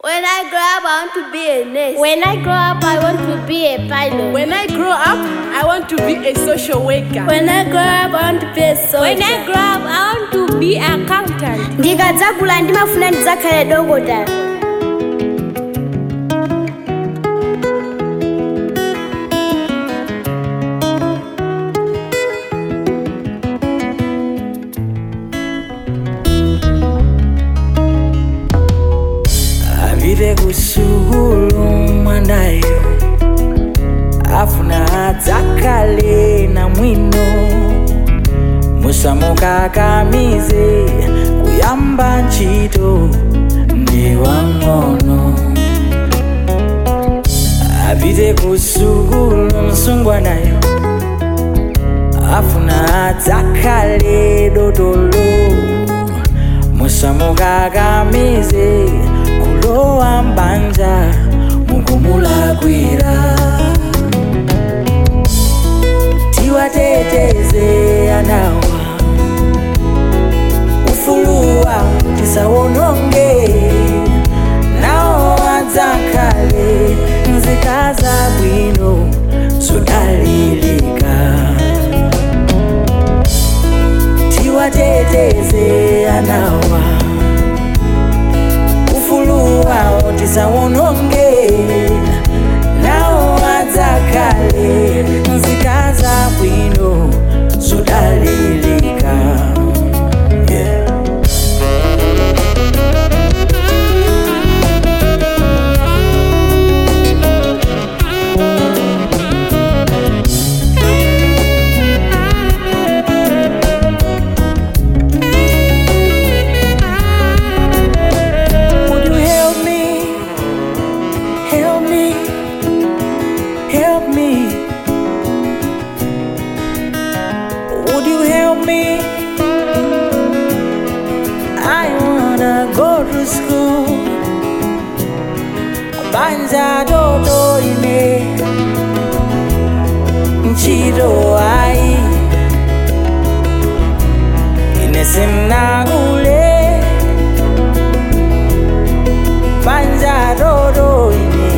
When I grow up, I want to be a nurse. When I grow up, I want to be a pilot. When I grow up, I want to be a social worker. When I grow up, I want to be a soldier. When I grow up, I want to be accountant. ndikadzakula ndimafuna ndidzakhale dokotala apite kusukulu mwanayo afuna adzakhale na mwino musamukakamize kuyamba ntchito ndi wang'ono apite kusukulu msungwanayo afuna adzakhale dotolo musamukakamize kulowa mbanja mukumulakwira tiwateteze anawa ufuluwa tisawononge nawo adzakhale nzika zabwino zodalilika tiwateteze anawa ufuluwa tisawononge nawo adzakhale nzika zabwino zodalilika yeah. Would you help me? Help me? Help me? Would you help me? I wanna go to school. Banja dodo ine Nchiro ai Ine simnagule Banja dodo ine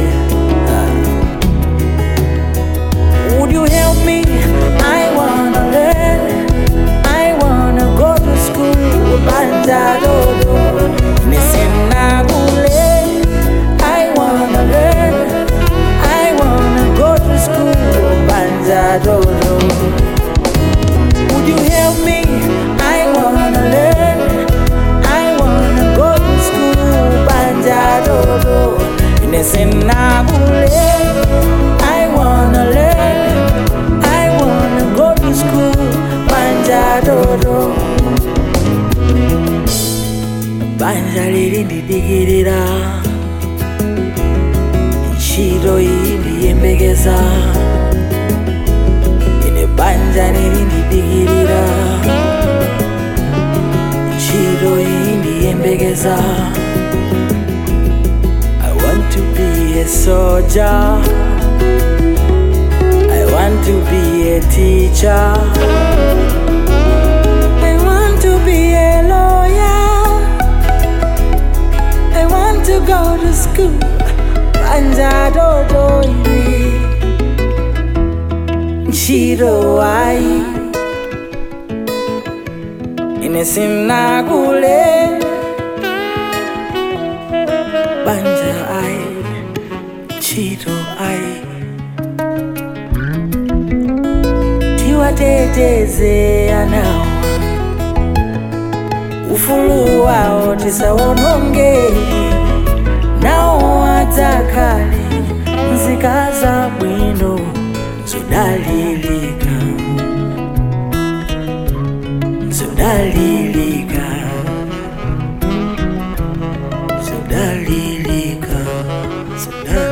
Would you help me? I wanna learn. I wanna go to school. Banja dodo. Nisinagule. I wanna learn. I wanna go to school. Banja dodo. Would you help me? I wanna learn. I wanna go to school. Banja dodo. Nisinagule. I wanna learn. I wanna go to school. Banja dodo. Banja lili ndidigirira. Ntchito iyi ndiyembekeza. Ine banja lili ndidigirira. Ntchito iyi ndiyembekeza. I want to be a soldier. I want to be a teacher. I want to be a lawyer. I want to go to school. Banja dodo iwe. Nchiro ai. Ine simnagule. Banja ai. Nchiro ai. tiwateteze anawa ufulu wawo tisawononge nawo adzakhale nzika zabwino zodalilika zodalilika zodalilika zodalilika